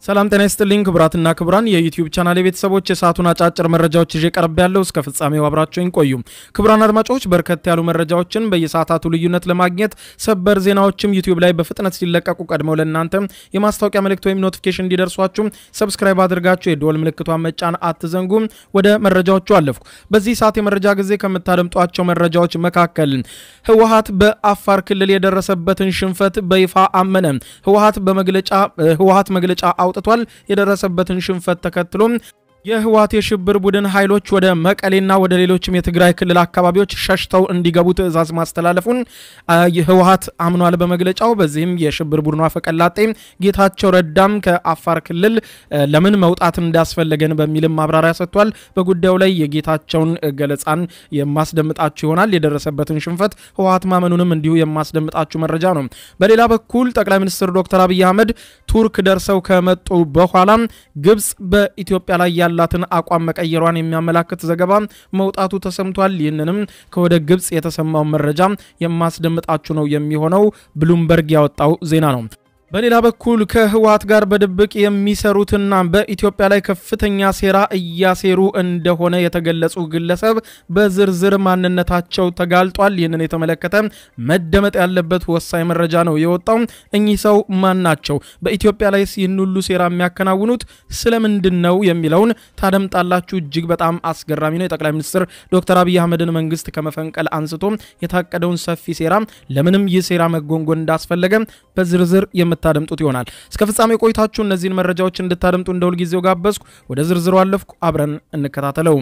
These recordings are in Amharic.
ሰላም ጤና ይስጥልኝ ክቡራትና ክቡራን የዩቲዩብ ቻናል ቤተሰቦች የሰዓቱን አጫጭር መረጃዎች ይዤ ቀርብ ያለው እስከ ፍጻሜው አብራችሁኝ ቆዩ። ክቡራን አድማጮች በርከት ያሉ መረጃዎችን በየሰዓታቱ ልዩነት ለማግኘት ሰበር ዜናዎችም ዩቲዩብ ላይ በፍጥነት ሲለቀቁ ቀድመው ለእናንተ የማስታወቂያ መልእክት ወይም ኖቲፊኬሽን እንዲደርሷችሁ ሰብስክራይብ አድርጋችሁ የደወል ምልክቷን መጫን አትዘንጉ። ወደ መረጃዎቹ አለፍኩ። በዚህ ሰዓት የመረጃ ጊዜ ከምታደምጧቸው መረጃዎች መካከል ህወሓት በአፋር ክልል የደረሰበትን ሽንፈት በይፋ አመነ። ህወሓት በመግለጫ ህወሓት መግለጫ አውጥቷል። የደረሰበትን ሽንፈት ተከትሎ የህወሓት የሽብር ቡድን ኃይሎች ወደ መቀሌና ወደ ሌሎችም የትግራይ ክልል አካባቢዎች ሸሽተው እንዲገቡ ትዕዛዝ ማስተላለፉን ህወሓት አምኗል በመግለጫው። በዚህም የሽብር ቡድኑ አፈቀላጤ ጌታቸው ረዳም ከአፋር ክልል ለምን መውጣት እንዳስፈለገን በሚልም ማብራሪያ ሰጥቷል። በጉዳዩ ላይ የጌታቸውን ገለጻን የማስደምጣችሁ ይሆናል። የደረሰበትን ሽንፈት ህወሓት ማመኑንም እንዲሁ የማስደምጣችሁ መረጃ ነው። በሌላ በኩል ጠቅላይ ሚኒስትር ዶክተር አብይ አህመድ ቱርክ ደርሰው ከመጡ በኋላ ግብጽ በኢትዮጵያ ላይ ያላትን አቋም መቀየሯን የሚያመላክት ዘገባ መውጣቱ ተሰምቷል። ይህንንም ከወደ ግብጽ የተሰማው መረጃ የማስደምጣችሁ ነው የሚሆነው። ብሉምበርግ ያወጣው ዜና ነው። በሌላ በኩል ከህወሓት ጋር በድብቅ የሚሰሩትና በኢትዮጵያ ላይ ከፍተኛ ሴራ እያሴሩ እንደሆነ የተገለጹ ግለሰብ በዝርዝር ማንነታቸው ተጋልጧል። ይህንን የተመለከተ መደመጥ ያለበት ወሳኝ መረጃ ነው የወጣው። እኚህ ሰው ማን ናቸው? በኢትዮጵያ ላይ ይህን ሁሉ ሴራ የሚያከናውኑት ስለምንድን ነው የሚለውን ታደምጣላችሁ። እጅግ በጣም አስገራሚ ነው። የጠቅላይ ሚኒስትር ዶክተር አብይ አህመድን መንግስት ከመፈንቀል አንስቶ የታቀደውን ሰፊ ሴራ ለምንም ይህ ሴራ መጎንጎን እንዳስፈለገ በዝርዝር የምታ ታደምጡት ይሆናል። እስከ ፍጻሜ ቆይታችሁ እነዚህን መረጃዎች እንድታደምጡ እንደ ሁልጊዜው ጋበዝኩ። ወደ ዝርዝሩ አለፍኩ። አብረን እንከታተለው።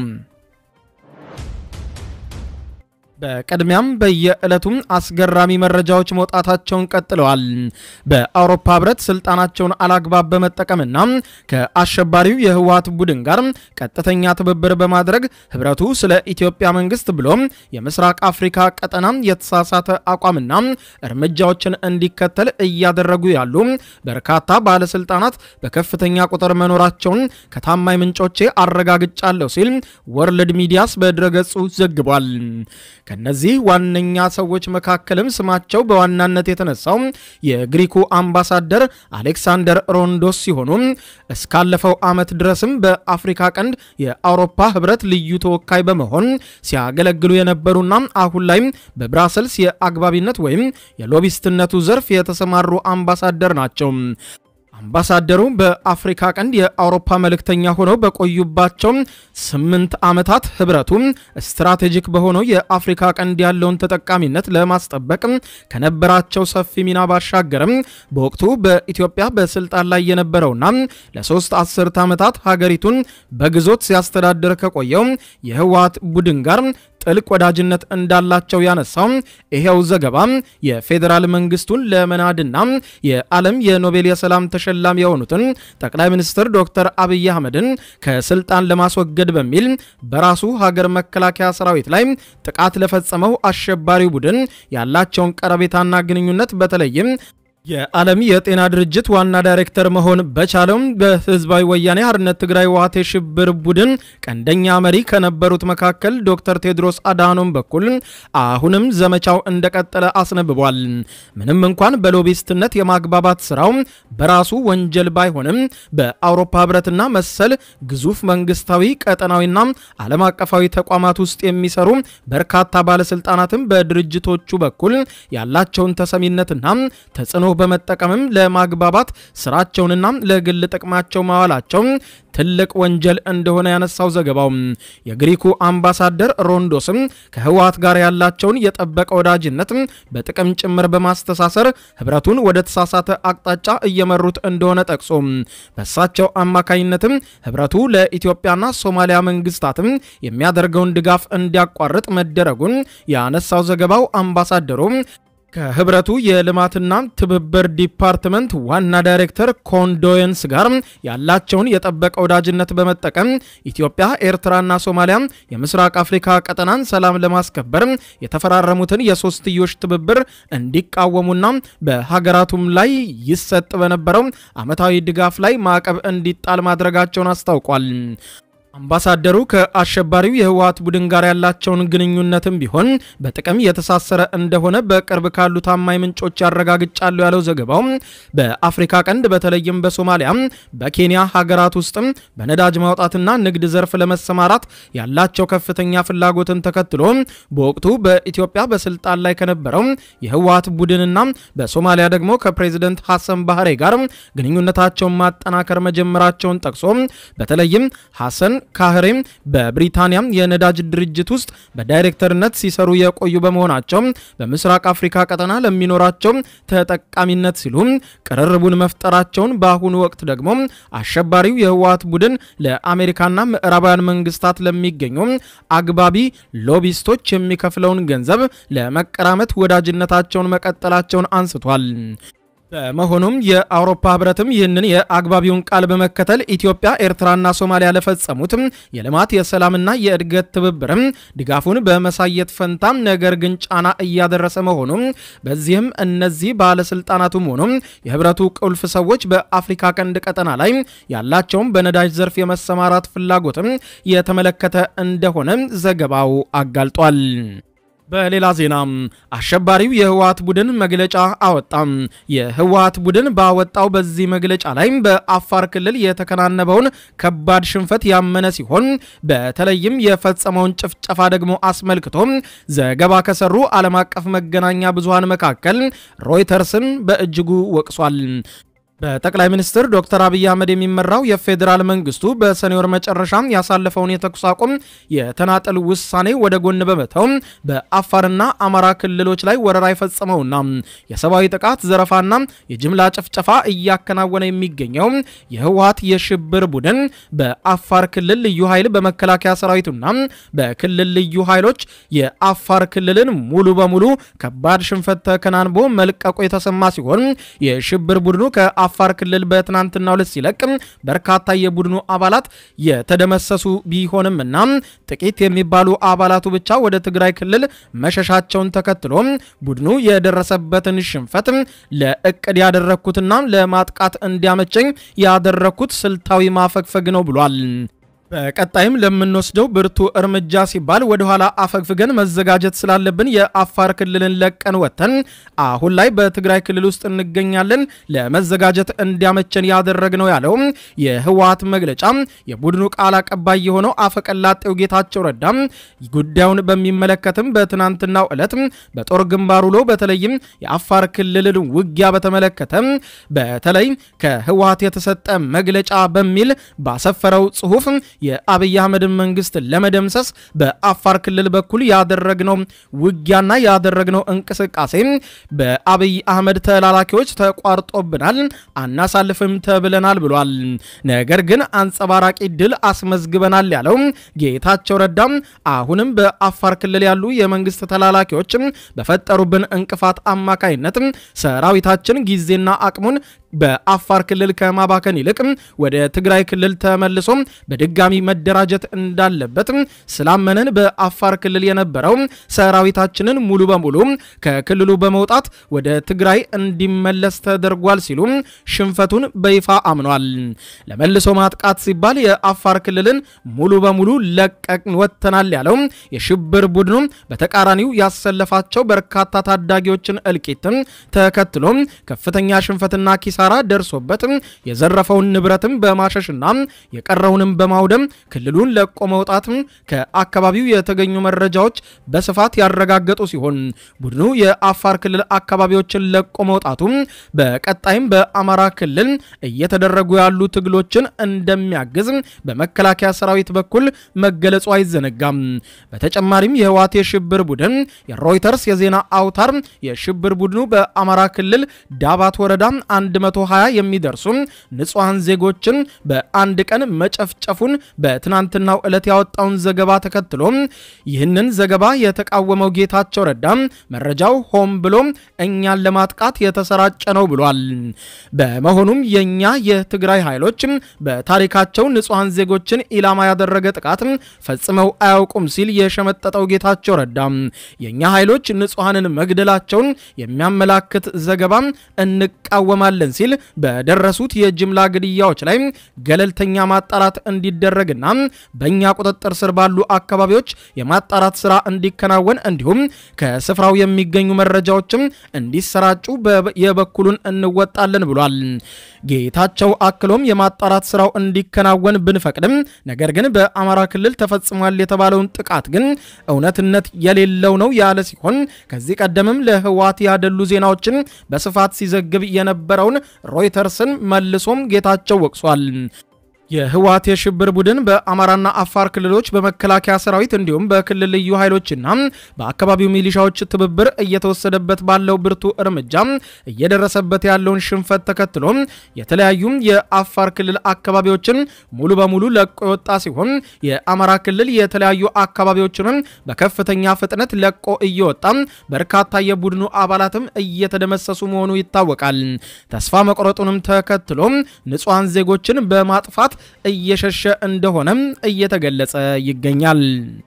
በቅድሚያም በየዕለቱም አስገራሚ መረጃዎች መውጣታቸውን ቀጥለዋል። በአውሮፓ ህብረት ስልጣናቸውን አላግባብ በመጠቀምና ከአሸባሪው የህወሓት ቡድን ጋር ቀጥተኛ ትብብር በማድረግ ህብረቱ ስለ ኢትዮጵያ መንግስት ብሎም የምስራቅ አፍሪካ ቀጠና የተሳሳተ አቋምና እርምጃዎችን እንዲከተል እያደረጉ ያሉ በርካታ ባለስልጣናት በከፍተኛ ቁጥር መኖራቸውን ከታማኝ ምንጮቼ አረጋግጫለሁ ሲል ወርልድ ሚዲያስ በድረገጹ ዘግቧል። ከነዚህ ዋነኛ ሰዎች መካከልም ስማቸው በዋናነት የተነሳው የግሪኩ አምባሳደር አሌክሳንደር ሮንዶስ ሲሆኑ እስካለፈው ዓመት ድረስም በአፍሪካ ቀንድ የአውሮፓ ህብረት ልዩ ተወካይ በመሆን ሲያገለግሉ የነበሩና አሁን ላይም በብራሰልስ የአግባቢነት ወይም የሎቢስትነቱ ዘርፍ የተሰማሩ አምባሳደር ናቸው። አምባሳደሩ በአፍሪካ ቀንድ የአውሮፓ መልእክተኛ ሆነው በቆዩባቸው ስምንት ዓመታት ህብረቱ ስትራቴጂክ በሆነው የአፍሪካ ቀንድ ያለውን ተጠቃሚነት ለማስጠበቅ ከነበራቸው ሰፊ ሚና ባሻገርም በወቅቱ በኢትዮጵያ በስልጣን ላይ የነበረውና ለሶስት አስርት ዓመታት ሀገሪቱን በግዞት ሲያስተዳድር ከቆየው የህወሓት ቡድን ጋር ጥልቅ ወዳጅነት እንዳላቸው ያነሳው ይሄው ዘገባ የፌዴራል መንግስቱን ለመናድና የዓለም የኖቤል የሰላም ተሸላሚ የሆኑትን ጠቅላይ ሚኒስትር ዶክተር አብይ አህመድን ከስልጣን ለማስወገድ በሚል በራሱ ሀገር መከላከያ ሰራዊት ላይ ጥቃት ለፈጸመው አሸባሪ ቡድን ያላቸውን ቀረቤታና ግንኙነት በተለይም የዓለም የጤና ድርጅት ዋና ዳይሬክተር መሆን በቻለው በህዝባዊ ወያኔ ሓርነት ትግራይ ህወሓት የሽብር ቡድን ቀንደኛ መሪ ከነበሩት መካከል ዶክተር ቴድሮስ አድሃኖም በኩል አሁንም ዘመቻው እንደቀጠለ አስነብቧል። ምንም እንኳን በሎቢስትነት የማግባባት ስራው በራሱ ወንጀል ባይሆንም በአውሮፓ ህብረትና መሰል ግዙፍ መንግስታዊ ቀጠናዊና ዓለም አቀፋዊ ተቋማት ውስጥ የሚሰሩ በርካታ ባለስልጣናትም በድርጅቶቹ በኩል ያላቸውን ተሰሚነትና ተጽዕኖ በመጠቀምም ለማግባባት ስራቸውንና ለግል ጥቅማቸው ማዋላቸው ትልቅ ወንጀል እንደሆነ ያነሳው ዘገባው የግሪኩ አምባሳደር ሮንዶስም ከህወሓት ጋር ያላቸውን የጠበቀ ወዳጅነት በጥቅም ጭምር በማስተሳሰር ህብረቱን ወደ ተሳሳተ አቅጣጫ እየመሩት እንደሆነ ጠቅሶ በእሳቸው አማካኝነትም ህብረቱ ለኢትዮጵያና ሶማሊያ መንግስታትም የሚያደርገውን ድጋፍ እንዲያቋርጥ መደረጉን ያነሳው ዘገባው አምባሳደሩ ከህብረቱ የልማትና ትብብር ዲፓርትመንት ዋና ዳይሬክተር ኮንዶየንስ ጋር ያላቸውን የጠበቀ ወዳጅነት በመጠቀም ኢትዮጵያ፣ ኤርትራና ሶማሊያ የምስራቅ አፍሪካ ቀጠናን ሰላም ለማስከበር የተፈራረሙትን የሶስትዮሽ ትብብር እንዲቃወሙና በሀገራቱም ላይ ይሰጥ በነበረው ዓመታዊ ድጋፍ ላይ ማዕቀብ እንዲጣል ማድረጋቸውን አስታውቋል። አምባሳደሩ ከአሸባሪው የህወሓት ቡድን ጋር ያላቸውን ግንኙነትም ቢሆን በጥቅም የተሳሰረ እንደሆነ በቅርብ ካሉ ታማኝ ምንጮች ያረጋግጫሉ ያለው ዘገባው በአፍሪካ ቀንድ በተለይም በሶማሊያ፣ በኬንያ ሀገራት ውስጥም በነዳጅ ማውጣትና ንግድ ዘርፍ ለመሰማራት ያላቸው ከፍተኛ ፍላጎትን ተከትሎ በወቅቱ በኢትዮጵያ በስልጣን ላይ ከነበረው የህወሓት ቡድንና በሶማሊያ ደግሞ ከፕሬዚደንት ሐሰን ባህሬ ጋር ግንኙነታቸውን ማጠናከር መጀመራቸውን ጠቅሶ በተለይም ሐሰን ካህሬም በብሪታንያ የነዳጅ ድርጅት ውስጥ በዳይሬክተርነት ሲሰሩ የቆዩ በመሆናቸው በምስራቅ አፍሪካ ቀጠና ለሚኖራቸው ተጠቃሚነት ሲሉ ቅርርቡን መፍጠራቸውን በአሁኑ ወቅት ደግሞ አሸባሪው የህወሓት ቡድን ለአሜሪካና ምዕራባውያን መንግስታት ለሚገኙ አግባቢ ሎቢስቶች የሚከፍለውን ገንዘብ ለመቀራመት ወዳጅነታቸውን መቀጠላቸውን አንስቷል። በመሆኑም የአውሮፓ ህብረትም ይህንን የአግባቢውን ቃል በመከተል ኢትዮጵያ፣ ኤርትራና ሶማሊያ ለፈጸሙት የልማት የሰላምና የእድገት ትብብርም ድጋፉን በመሳየት ፈንታ ነገር ግን ጫና እያደረሰ መሆኑ በዚህም እነዚህ ባለስልጣናቱም ሆኑ የህብረቱ ቁልፍ ሰዎች በአፍሪካ ቀንድ ቀጠና ላይ ያላቸውን በነዳጅ ዘርፍ የመሰማራት ፍላጎትም የተመለከተ እንደሆነ ዘገባው አጋልጧል። በሌላ ዜና አሸባሪው የህወሓት ቡድን መግለጫ አወጣም። የህወሓት ቡድን ባወጣው በዚህ መግለጫ ላይ በአፋር ክልል የተከናነበውን ከባድ ሽንፈት ያመነ ሲሆን በተለይም የፈጸመውን ጭፍጨፋ ደግሞ አስመልክቶ ዘገባ ከሰሩ ዓለም አቀፍ መገናኛ ብዙሃን መካከል ሮይተርስን በእጅጉ ወቅሷል። በጠቅላይ ሚኒስትር ዶክተር አብይ አህመድ የሚመራው የፌዴራል መንግስቱ በሰኔ ወር መጨረሻ ያሳለፈውን የተኩስ አቁም የተናጠል ውሳኔ ወደ ጎን በመተው በአፋርና አማራ ክልሎች ላይ ወረራ የፈጸመውና የሰብአዊ ጥቃት ዘረፋና የጅምላ ጭፍጨፋ እያከናወነ የሚገኘው የህወሓት የሽብር ቡድን በአፋር ክልል ልዩ ኃይል በመከላከያ ሰራዊቱና በክልል ልዩ ኃይሎች የአፋር ክልልን ሙሉ በሙሉ ከባድ ሽንፈት ተከናንቦ መልቀቁ የተሰማ ሲሆን የሽብር ቡድኑ ከ አፋር ክልል በትናንትናው ዕለት ሲለቅ በርካታ የቡድኑ አባላት የተደመሰሱ ቢሆንም እና ጥቂት የሚባሉ አባላቱ ብቻ ወደ ትግራይ ክልል መሸሻቸውን ተከትሎ ቡድኑ የደረሰበትን ሽንፈት ለእቅድ ያደረግኩትና ለማጥቃት እንዲያመቸኝ ያደረግኩት ስልታዊ ማፈግፈግ ነው ብሏል። በቀጣይም ለምንወስደው ብርቱ እርምጃ ሲባል ወደኋላ አፈግፍገን መዘጋጀት ስላለብን የአፋር ክልልን ለቀን ወጥተን አሁን ላይ በትግራይ ክልል ውስጥ እንገኛለን ለመዘጋጀት እንዲያመቸን ያደረግነው ያለው የህወሓት መግለጫ የቡድኑ ቃል አቀባይ የሆነው አፈቀላጤው ጌታቸው ረዳ ጉዳዩን በሚመለከትም በትናንትናው ዕለት በጦር ግንባር ውሎ በተለይም የአፋር ክልልን ውጊያ በተመለከተ በተለይ ከህወሓት የተሰጠ መግለጫ በሚል ባሰፈረው ጽሁፍ የአብይ አህመድን መንግስት ለመደምሰስ በአፋር ክልል በኩል ያደረግነው ውጊያና ያደረግነው እንቅስቃሴ በአብይ አህመድ ተላላኪዎች ተቋርጦብናል፣ አናሳልፍም ተብለናል ብሏል። ነገር ግን አንጸባራቂ ድል አስመዝግበናል ያለው ጌታቸው ረዳም አሁንም በአፋር ክልል ያሉ የመንግስት ተላላኪዎች በፈጠሩብን እንቅፋት አማካይነት ሰራዊታችን ጊዜና አቅሙን በአፋር ክልል ከማባከን ይልቅ ወደ ትግራይ ክልል ተመልሶ በድጋሚ መደራጀት እንዳለበት ስላመነን በአፋር ክልል የነበረው ሰራዊታችንን ሙሉ በሙሉ ከክልሉ በመውጣት ወደ ትግራይ እንዲመለስ ተደርጓል ሲሉ ሽንፈቱን በይፋ አምኗል። ለመልሶ ማጥቃት ሲባል የአፋር ክልልን ሙሉ በሙሉ ለቀቅን ወጥተናል ያለው የሽብር ቡድኑ በተቃራኒው ያሰለፋቸው በርካታ ታዳጊዎችን እልቂትን ተከትሎ ከፍተኛ ሽንፈትና ኪሳራ ደርሶበት የዘረፈውን ንብረትም በማሸሽና የቀረውንም በማውደም ክልሉን ለቆ መውጣት ከአካባቢው የተገኙ መረጃዎች በስፋት ያረጋገጡ ሲሆን ቡድኑ የአፋር ክልል አካባቢዎችን ለቆ መውጣቱ በቀጣይም በአማራ ክልል እየተደረጉ ያሉ ትግሎችን እንደሚያግዝ በመከላከያ ሰራዊት በኩል መገለጹ አይዘነጋም። በተጨማሪም የህወሓት የሽብር ቡድን የሮይተርስ የዜና አውታር የሽብር ቡድኑ በአማራ ክልል ዳባት ወረዳ 120 የሚደርሱ ንጹሐን ዜጎችን በአንድ ቀን መጨፍጨፉን በትናንትናው ዕለት ያወጣውን ዘገባ ተከትሎ ይህንን ዘገባ የተቃወመው ጌታቸው ረዳ መረጃው ሆን ብሎ እኛን ለማጥቃት የተሰራጨ ነው ብሏል። በመሆኑም የኛ የትግራይ ኃይሎች በታሪካቸው ንጹሐን ዜጎችን ኢላማ ያደረገ ጥቃት ፈጽመው አያውቁም ሲል የሸመጠጠው ጌታቸው ረዳ የኛ ኃይሎች ንጹሐንን መግደላቸውን የሚያመላክት ዘገባ እንቀ እንቃወማለን ሲል በደረሱት የጅምላ ግድያዎች ላይ ገለልተኛ ማጣራት እንዲደረግና በእኛ ቁጥጥር ስር ባሉ አካባቢዎች የማጣራት ስራ እንዲከናወን እንዲሁም ከስፍራው የሚገኙ መረጃዎችም እንዲሰራጩ የበኩሉን እንወጣለን ብሏል። ጌታቸው አክሎም የማጣራት ስራው እንዲከናወን ብንፈቅድም ነገር ግን በአማራ ክልል ተፈጽሟል የተባለውን ጥቃት ግን እውነትነት የሌለው ነው ያለ ሲሆን ከዚህ ቀደምም ለህወሓት ያደሉ ዜናዎችን በስፋት ሲዘግብ የነበረውን ሮይተርስን መልሶም ጌታቸው ወቅሷል። የህወሓት የሽብር ቡድን በአማራና አፋር ክልሎች በመከላከያ ሰራዊት እንዲሁም በክልል ልዩ ኃይሎችና በአካባቢው ሚሊሻዎች ትብብር እየተወሰደበት ባለው ብርቱ እርምጃ እየደረሰበት ያለውን ሽንፈት ተከትሎ የተለያዩ የአፋር ክልል አካባቢዎችን ሙሉ በሙሉ ለቆ የወጣ ሲሆን የአማራ ክልል የተለያዩ አካባቢዎችንም በከፍተኛ ፍጥነት ለቆ እየወጣ በርካታ የቡድኑ አባላትም እየተደመሰሱ መሆኑ ይታወቃል። ተስፋ መቁረጡንም ተከትሎ ንጹሐን ዜጎችን በማጥፋት እየሸሸ እንደሆነም እየተገለጸ ይገኛል።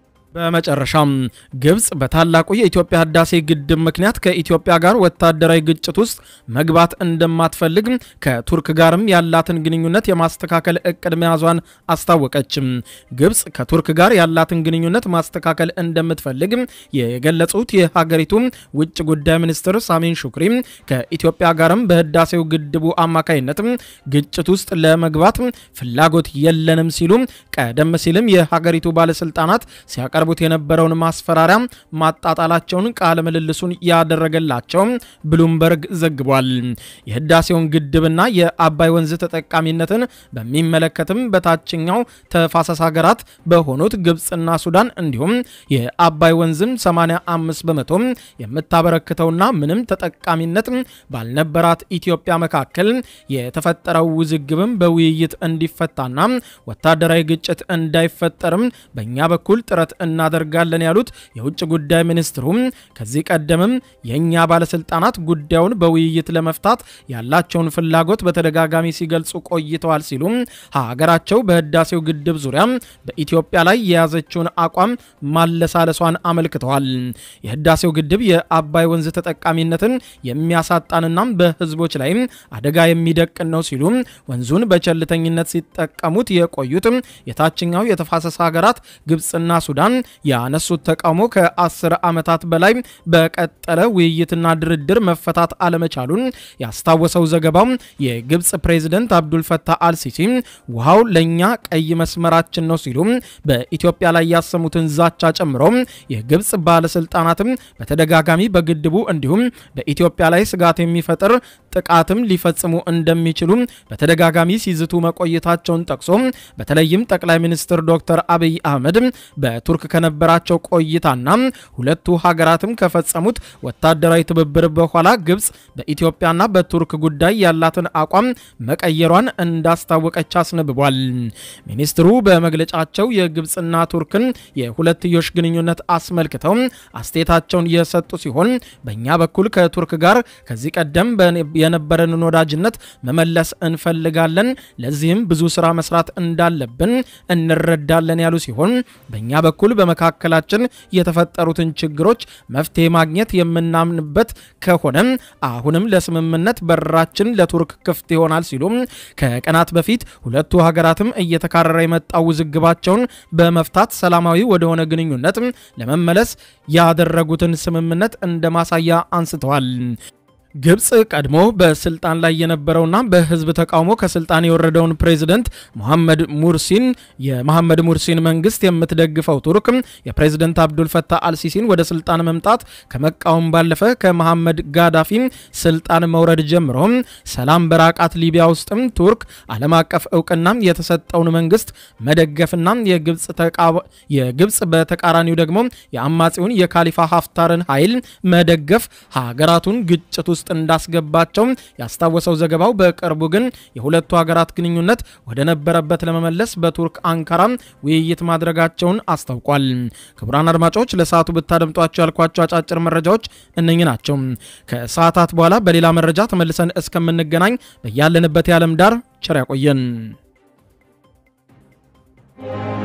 በመጨረሻም ግብጽ በታላቁ የኢትዮጵያ ህዳሴ ግድብ ምክንያት ከኢትዮጵያ ጋር ወታደራዊ ግጭት ውስጥ መግባት እንደማትፈልግ ከቱርክ ጋርም ያላትን ግንኙነት የማስተካከል እቅድ መያዟን አስታወቀችም። ግብጽ ከቱርክ ጋር ያላትን ግንኙነት ማስተካከል እንደምትፈልግ የገለጹት የሀገሪቱ ውጭ ጉዳይ ሚኒስትር ሳሚን ሹክሪ ከኢትዮጵያ ጋርም በህዳሴው ግድቡ አማካይነት ግጭት ውስጥ ለመግባት ፍላጎት የለንም ሲሉ ቀደም ሲልም የሀገሪቱ ባለስልጣናት ሲያቀርቡ ቡት የነበረውን ማስፈራሪያ ማጣጣላቸውን ቃለ ምልልሱን ያደረገላቸው ብሉምበርግ ዘግቧል። የህዳሴውን ግድብና የአባይ ወንዝ ተጠቃሚነትን በሚመለከትም በታችኛው ተፋሰስ ሀገራት በሆኑት ግብፅና ሱዳን እንዲሁም የአባይ ወንዝም 85 በመቶ የምታበረክተውና ምንም ተጠቃሚነት ባልነበራት ኢትዮጵያ መካከል የተፈጠረው ውዝግብም በውይይት እንዲፈታና ወታደራዊ ግጭት እንዳይፈጠርም በእኛ በኩል ጥረት እናደርጋለን ያሉት የውጭ ጉዳይ ሚኒስትሩም ከዚህ ቀደምም የእኛ ባለስልጣናት ጉዳዩን በውይይት ለመፍታት ያላቸውን ፍላጎት በተደጋጋሚ ሲገልጹ ቆይተዋል ሲሉ ሀገራቸው በህዳሴው ግድብ ዙሪያ በኢትዮጵያ ላይ የያዘችውን አቋም ማለሳለሷን አመልክተዋል። የህዳሴው ግድብ የአባይ ወንዝ ተጠቃሚነትን የሚያሳጣንና በህዝቦች ላይ አደጋ የሚደቅን ነው ሲሉ ወንዙን በቸልተኝነት ሲጠቀሙት የቆዩት የታችኛው የተፋሰስ ሀገራት ግብፅና ሱዳን ያነሱት ተቃውሞ ከአስር ዓመታት በላይ በቀጠለ ውይይትና ድርድር መፈታት አለመቻሉን ያስታወሰው ዘገባው የግብፅ ፕሬዝደንት አብዱልፈታህ አልሲሲ ውሃው ለእኛ ቀይ መስመራችን ነው ሲሉ በኢትዮጵያ ላይ ያሰሙትን ዛቻ ጨምሮ የግብፅ ባለስልጣናትም በተደጋጋሚ በግድቡ እንዲሁም በኢትዮጵያ ላይ ስጋት የሚፈጥር ጥቃትም ሊፈጽሙ እንደሚችሉ በተደጋጋሚ ሲዝቱ መቆየታቸውን ጠቅሶ በተለይም ጠቅላይ ሚኒስትር ዶክተር አብይ አህመድ በቱርክ ከነበራቸው ቆይታና ሁለቱ ሀገራትም ከፈጸሙት ወታደራዊ ትብብር በኋላ ግብፅ በኢትዮጵያና በቱርክ ጉዳይ ያላትን አቋም መቀየሯን እንዳስታወቀች አስነብቧል። ሚኒስትሩ በመግለጫቸው የግብፅና ቱርክን የሁለትዮሽ ግንኙነት አስመልክተው አስተያየታቸውን የሰጡ ሲሆን በእኛ በኩል ከቱርክ ጋር ከዚህ ቀደም የነበረንን ወዳጅነት መመለስ እንፈልጋለን፣ ለዚህም ብዙ ስራ መስራት እንዳለብን እንረዳለን ያሉ ሲሆን በእኛ በኩል በመካከላችን የተፈጠሩትን ችግሮች መፍትሄ ማግኘት የምናምንበት ከሆነ አሁንም ለስምምነት በራችን ለቱርክ ክፍት ይሆናል ሲሉ ከቀናት በፊት ሁለቱ ሀገራትም እየተካረረ የመጣው ውዝግባቸውን በመፍታት ሰላማዊ ወደሆነ ግንኙነት ለመመለስ ያደረጉትን ስምምነት እንደ ማሳያ አንስተዋል። ግብፅ ቀድሞ በስልጣን ላይ የነበረውና በህዝብ ተቃውሞ ከስልጣን የወረደውን ፕሬዝደንት መሐመድ ሙርሲን የመሐመድ ሙርሲን መንግስት የምትደግፈው ቱርክ የፕሬዝደንት አብዱልፈታህ አልሲሲን ወደ ስልጣን መምጣት ከመቃወም ባለፈ ከመሐመድ ጋዳፊ ስልጣን መውረድ ጀምሮ ሰላም በራቃት ሊቢያ ውስጥም ቱርክ ዓለም አቀፍ እውቅና የተሰጠውን መንግስት መደገፍና የግብፅ በተቃራኒው ደግሞ የአማጺውን የካሊፋ ሀፍታርን ኃይል መደገፍ ሀገራቱን ግጭት ውስጥ እንዳስገባቸው ያስታወሰው ዘገባው በቅርቡ ግን የሁለቱ ሀገራት ግንኙነት ወደ ነበረበት ለመመለስ በቱርክ አንካራ ውይይት ማድረጋቸውን አስታውቋል። ክቡራን አድማጮች ለሰዓቱ ብታደምጧቸው ያልኳቸው አጫጭር መረጃዎች እነኚህ ናቸው። ከሰዓታት በኋላ በሌላ መረጃ ተመልሰን እስከምንገናኝ በያለንበት የዓለም ዳር ቸር ያቆየን።